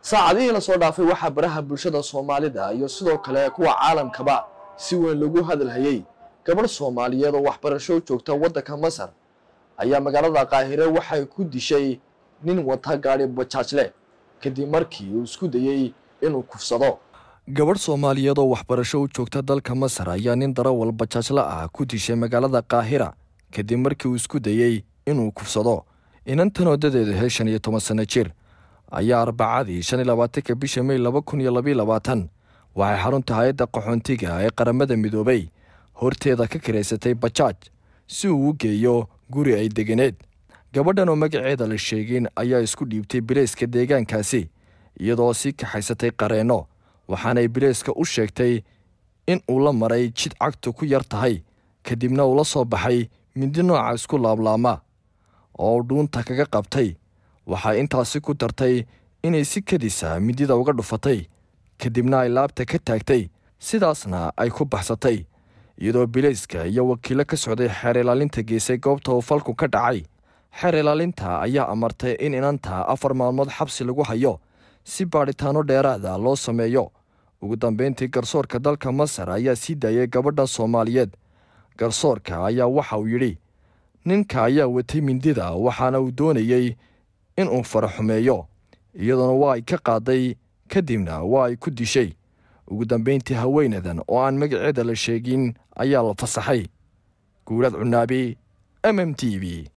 saacadihii lasoo dhaafay waxaa baraha bulshada soomaalida iyo sidoo kale kuwa caalamkaba si weyn lagu hadalhayey gabadh soomaaliyeed oo waxbarasho joogta waddanka masar ayaa magaalada qaahire waxay ku dishay nin wata gaadhi bajaajle kadib markii uu isku dayey inuu kufsado gabadh soomaaliyeed oo waxbarasho u joogta dalka masar ayaa nin darawal bajaajle ah ku dishay magaalada qaahira kadib markii uu isku dayey inuu kufsado inantan wadadeedu hee shan iyo toban sanno jir ayaa arbacadii shan iyo labaatanka bisha mey laba kun iyo labayo labaatan waxay xarunta hay-adda qaxoontiga ee qaramada midoobay horteeda ka kiraysatay bajaaj si uu u geeyo guri ay deganeed gabadhan oo magaceeda la sheegin ayaa isku dhiibtay bileyska deegaankaasi iyadoo sii kaxaysatay qareenno waxaanay bileyska u sheegtay in uu la maray jid cagtu ku yar tahay kadibna uu la soo baxay mindi nooca isku laablaama oo dhuunta kaga qabtay waxay intaasi ku dartay inay si kadisa midida uga dhufatay kadibna ay laabta ka taagtay sidaasna ay ku baxsatay iyadoo bileyska iyo wakiilo ka socday xeer ilaalinta geysay goobta uu falku ka dhacay xeer ilaalinta ayaa amartay in inanta afar maalmood xabsi lagu hayo si baadhitaano dheeraada loo sameeyo ugu dambeyntii garsoorka dalka masar ayaa sii daayay gabadha soomaaliyeed garsoorka ayaa waxa uu yidhi ninka ayaa watay mindida waxaana uu doonayey inuu faraxumeeyo iyadoona waa ay ka qaaday kadibna waa ay ku dishay ugu dambeyntii haweenadan oo aan magaceeda la sheegin ayaa la fasaxay guurad cunaabi m m t v